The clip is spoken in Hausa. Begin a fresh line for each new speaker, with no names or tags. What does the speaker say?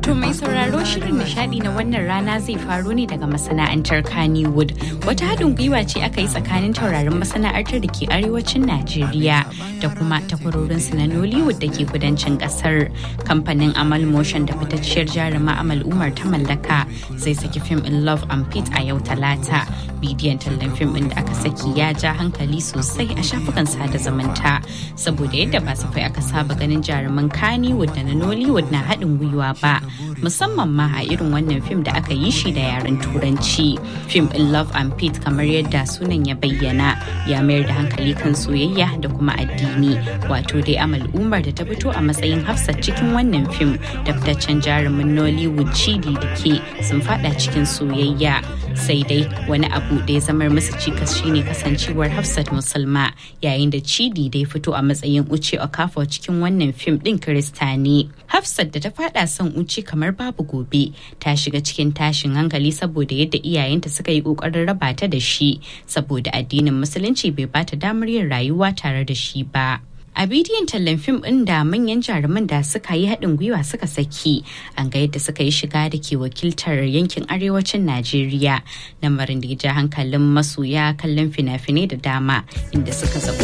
To mai sauraro shirin nishadi na wannan rana zai faro ne daga masana'antar Kannywood. Wata haɗin gwiwa ce aka yi tsakanin taurarin masana'antar da ke arewacin Najeriya da kuma takwarorinsu na Nollywood da ke kudancin ƙasar. Kamfanin Amal Motion da fitacciyar jaruma Amal Umar ta mallaka zai saki fim in Love and Pete a yau talata. Bidiyon tallan fim ɗin da aka saki ya ja hankali sosai a shafukan sada zumunta saboda yadda ba safai aka saba ganin jaruman Kannywood da na Nollywood na haɗin gwiwa ba. musamman ma a irin wannan fim da aka yi shi da yaren turanci fim in love and pete kamar yadda sunan ya bayyana ya mayar da hankali kan soyayya da kuma addini wato dai amal umar da ta fito a matsayin hafsat cikin wannan fim da fitaccen jarumin nollywood chidi da ke sun fada cikin soyayya sai dai wani abu da ya zamar musu cikas shine kasancewar hafsat musulma yayin da chidi da ya fito a matsayin uce okafor cikin wannan fim din kirista ne hafsat da ta fada son uce kamar babu gobe ta shiga cikin tashin hankali saboda yadda iyayenta suka yi kokarin raba ta da shi saboda addinin musulunci bai bata damar yin rayuwa tare da shi ba a bidiyon tallan fim ɗin da manyan jaruman da suka yi haɗin gwiwa suka saki an ga yadda suka yi shiga da ke wakiltar yankin arewacin najeriya lamarin da ya ja hankalin masoya kallon fina-finai da dama inda suka zaɓi